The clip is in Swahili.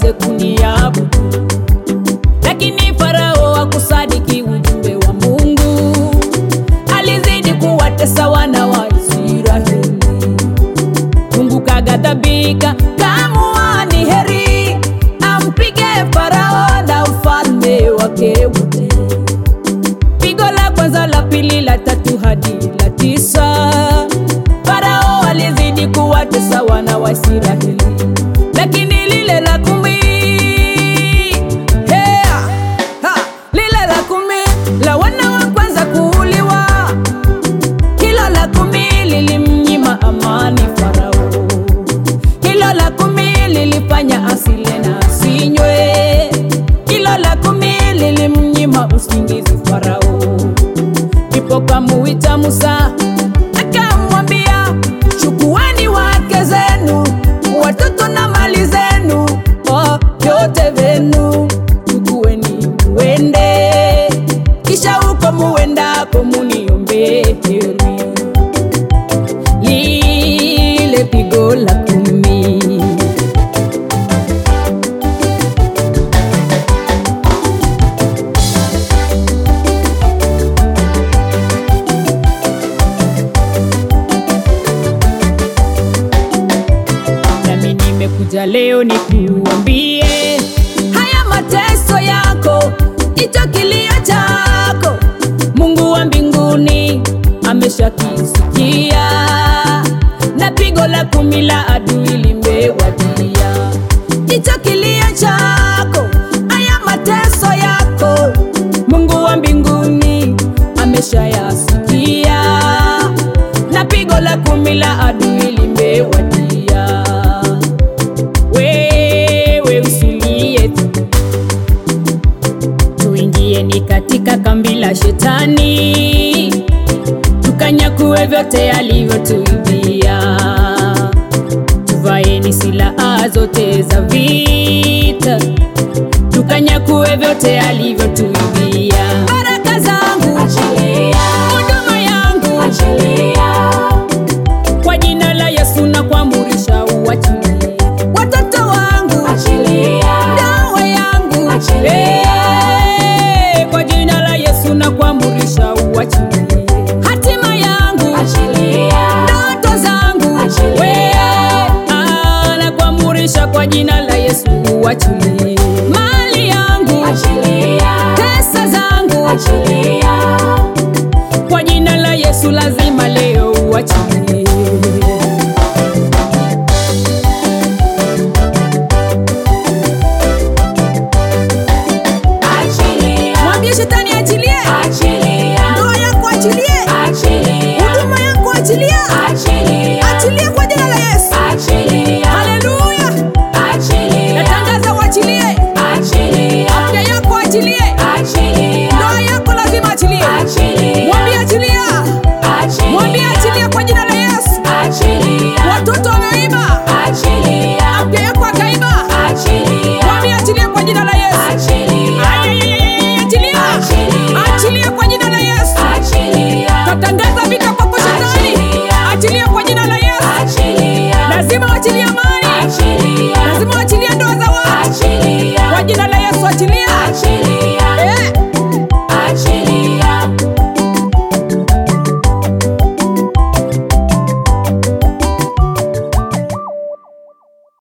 waweze kuniabudu, lakini Farao hakusadiki ujumbe wa Mungu, alizidi kuwatesa wana wa Israeli. Mungu kaghadhabika, kaamua ni heri ampige Farao na ufalme wake wote. Pigo la kwanza, la pili, la tatu hadi la tisa. Farao alizidi kuwatesa wana wa Israeli, lakini lile la kumi, hea, ha, lile la kumi la wana wa kwanza kuuliwa, hilo la kumi lilimnyima amani Farao. Hilo la kumi lilifanya asile na asinywe. Hilo la kumi lilimnyima usingizi Farao. Ndipo kamuita Musa akamwambia, chukueni wake zenu, watoto na mali zenu, oh, vyote vyenu chukueni, muende, kisha huko muendako muniombee heri lile pigo la kumi. Nami nimekuja leo nikuambie haya mateso yako, hicho kilio chako, Mungu wa mbinguni ameshakisikia, na pigo la kumi la adui limewadia. Hicho kilio chako, haya mateso yako, Mungu wa mbinguni ameshayasikia, na pigo la kumi la adui limewadia. Wewe usilie tu, tuingieni katika kambi la shetani, tukanyakue vyote alivyotuibia. Tuvaeni silaha zote za vita, tukanyakue vyote alivyotuibia. Baraka zangu huduma yangu kwa jina la Yesu na kuamurisha uachilie watoto wangu dawa yangu Eh, kwa jina la Yesu na kuamurisha uachilie hatima yangu ndoto zangu We, ah, na kuamurisha kwa jina la Yesu uachilie mali yangu pesa zangu kwa jina la Yesu lazima leo uachilie Mwambie shetani achilie, ndoa yako achilie, huduma yako achilie, achilie kwa jina la Yesu. Haleluya! Natangaza uachilie, afya yako achilie, ndoa yako lazima achilie. Mwambie achilia, mwambie achilie kwa jina la Yesu. Watoto wameiba, afya yako akaiba, mwambie achilie kwa jina la Yesu. Ayayayayay, Achilia, achilia kwa jina la Yesu. Tatangaza vita kwako shetani, achilia kwa jina la Yesu. Lazima achilie amani, lazima achilie ndoa za watu kwa jina la Yesu. Achilia,